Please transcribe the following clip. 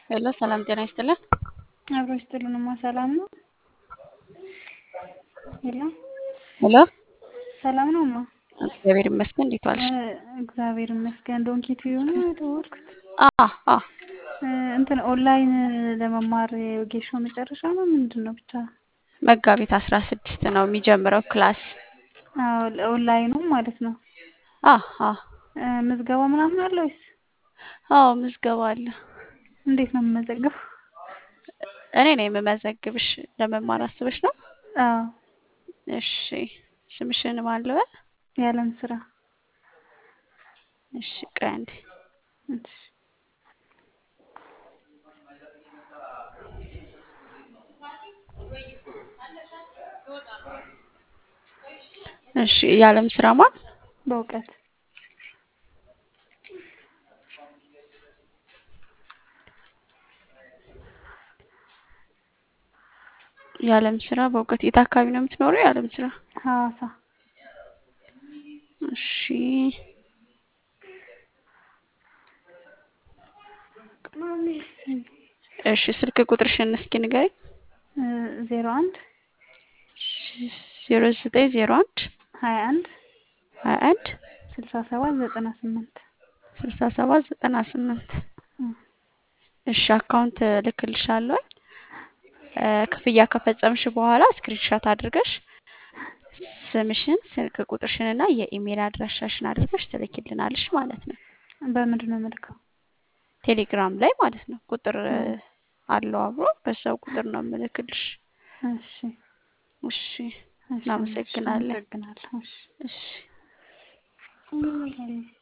ሄሎ ሰላም ጤና ይስጥልን። አብሮ ይስጥልንማ ሰላም ነው። ሄሎ ሄሎ ሰላም ነው ማ እግዚአብሔር ይመስገን። እንዴት ዋልሽ? እግዚአብሔር ይመስገን። ዶንኪ ቲዩ ነው የደወልኩት። አ አ እንትን ኦንላይን ለመማር የወጌሻው መጨረሻ ነው ምንድን ነው ብቻ መጋቢት አስራ ስድስት ነው የሚጀምረው ክላስ። ኦንላይኑ ማለት ነው። አ አ ምዝገባ ምናምን አለ ወይስ አዎ ምዝገባ አለ። እንዴት ነው የምመዘገበው? እኔ ነኝ የምመዘግብሽ። ለመማር አስበሽ ነው? አዎ እሺ ስምሽን ማን ልበል? ያለም ስራ እሺ ቆይ አንዴ እሺ እሺ የዓለም ስራ ማን? በእውቀት የዓለም ስራ በእውቀት የት አካባቢ ነው የምትኖረው? የዓለም ስራ ሐዋሳ እሺ እሺ ስልክ ቁጥርሽን እስኪ ንገሪኝ። ዜሮ አንድ ዜሮ ዘጠኝ ዜሮ አንድ ሀያ አንድ ሀያ አንድ ስልሳ ሰባት ዘጠና ስምንት ስልሳ ሰባት ዘጠና ስምንት እሺ አካውንት ልክልሻለሁ። ክፍያ ከፈጸምሽ በኋላ ስክሪንሻት አድርገሽ ስምሽን፣ ስልክ ቁጥርሽን እና የኢሜል አድራሻሽን አድርገሽ ትልኪልናለሽ ማለት ነው። በምንድን ነው የምልከው? ቴሌግራም ላይ ማለት ነው። ቁጥር አለው አብሮ፣ በዛው ቁጥር ነው የምልክልሽ። እሺ እሺ እሺ፣ እናመሰግናለን። አመሰግናለሁ። እሺ እሺ እሺ